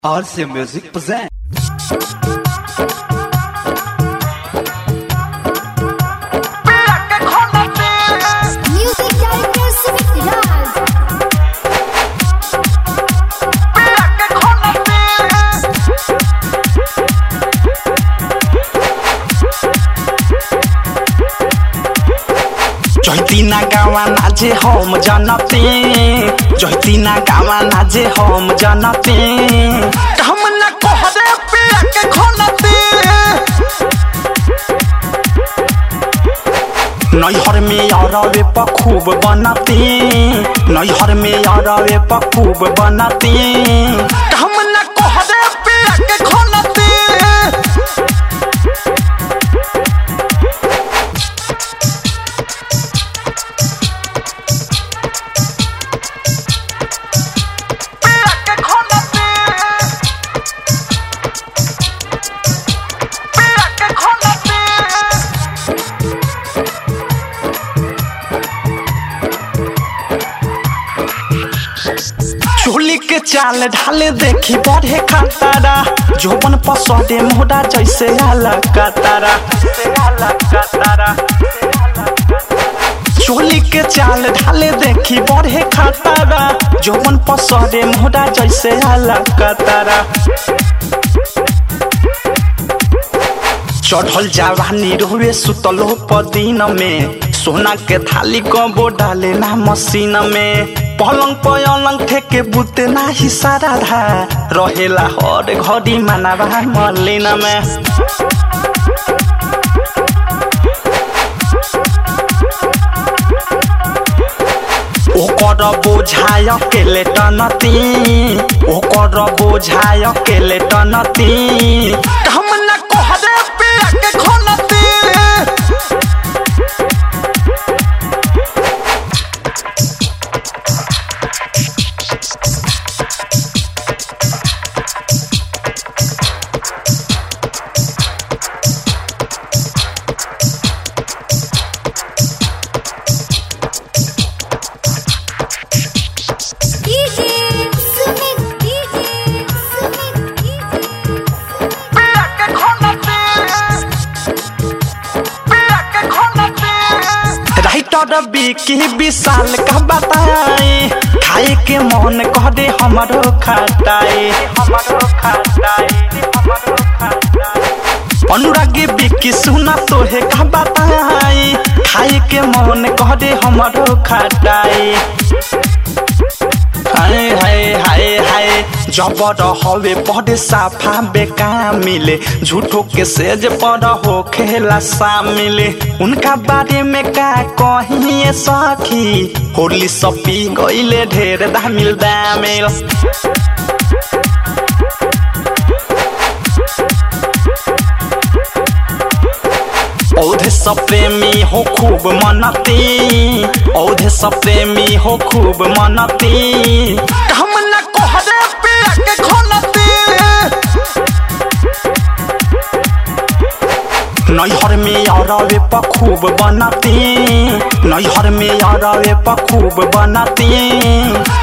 RC Music present. Music director Sumit Raj. जैतिना गावा नाजे हम जनते जैतिना गावा नाजे हम जनते हम न कहरे पिया के खोलते नैहर में अरवे पखूब बनते नैहर में अरवे पखूब बनते हम न कहरे पिया के खोलते चोली के चाल ढाले देखी बढ़े खतारा जोबन पसौदे मोड़ा जैसे आला कतारा चोली के चाल ढाले देखी बढ़े खतारा जोबन पसौदे मोड़ा जैसे आला कतारा चढ़ल जवानी रोवे सुतलो पदीन में सोना के थाली कबो डाले ना मशीन में पलंग पलंग ठेके बुते ना ही सारा धा रहेला हर घड़ी मानवा मलिन में ओकर बोझाय केले टनती ओकर बोझाय केले टनती हम न कहरे पिया के खोलती DJ Sumit DJ Sumit DJ writer Bikki Vishal का बताए खाए के मन कह दे हमरो खटाए हमरो खटाए हमरो खटाए अनुरागी बिकी सुना तोहे का बताए खाए के मन कह दे हमरो खटाए हाय हाय हाय हाय जबर हवे पढ़े साफा बेका मिले झूठो के सेज पर हो खेला मिले उनका बारे में का कहिए सखी होली सपी गईले ढेर दामिल दामिल औधे सब प्रेमी हो खूब मनती औधे सब प्रेमी हो खूब मनती हम न कहरे पिया के खोलती नैहर में अरवे पखूब बनती नैहर में अरवे पखूब बनती